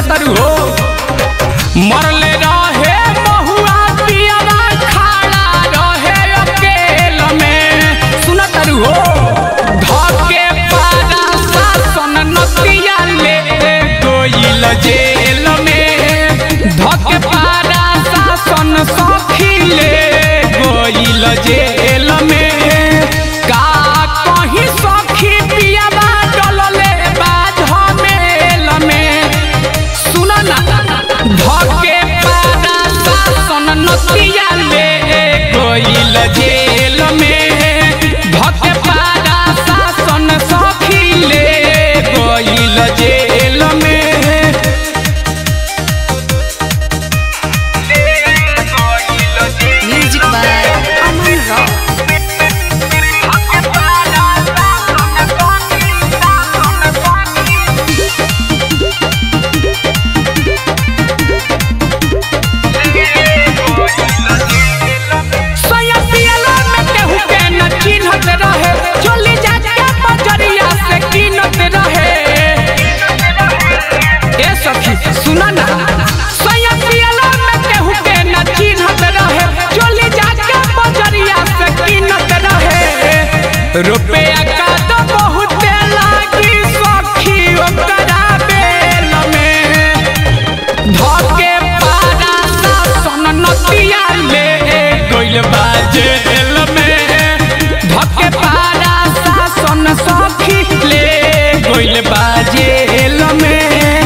सुनतरू हो मरले रहे महुआ पियरा खाड़ा रहे अकेल में सुनतरू हो धके पारा शासन नतिया ले गोइल जेल में धके पारा शासन सखी ले गोइल जेल में का कहीं सखी पियाबा डलले बाध मेल में सुन ना धके पारा शासन नतिया ले गोइल जेल में धके पारा शासन सखी ले गोइल जेल में Music by Aman Rock. सोया पियला में केहू के न चिन्हत रहे चली जाके बजरिया से कीनत रहे ए सखी सुना ना सोया पियला में केहू के न चिन्हत रहे चली जाके बजरिया से कीनत रहे रुपया का तो बहुत लागी सखी ओकरा बेल में धके पारा शासन नतिया ले गइल बा जेल में धके पारा शासन सखी ले गइल बा जेल में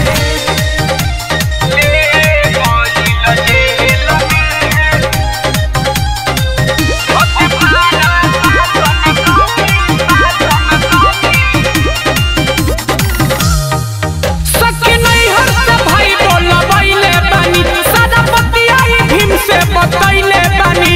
सखी नहीं हरते भाई बोला बैले बानी सादा पतिया ही भीम से बतैले बानी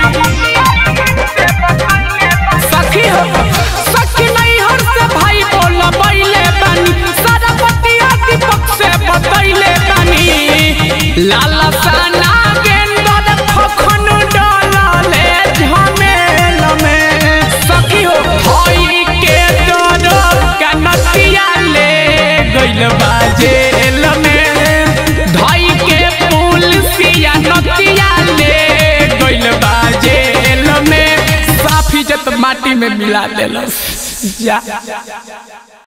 सखी हो सखी नहीं हरते भाई बोला बैले बानी सादा पतिया दीपक से बतैले बानी लाला साना गेंदर खखन डालले झमेल में सखी हो होई के डर कनतिया ले गइल बा जेल में धई के पुलिसिया नतिया ले गइल बा जेल में साफ इज्जत माटी में मिला देलस जा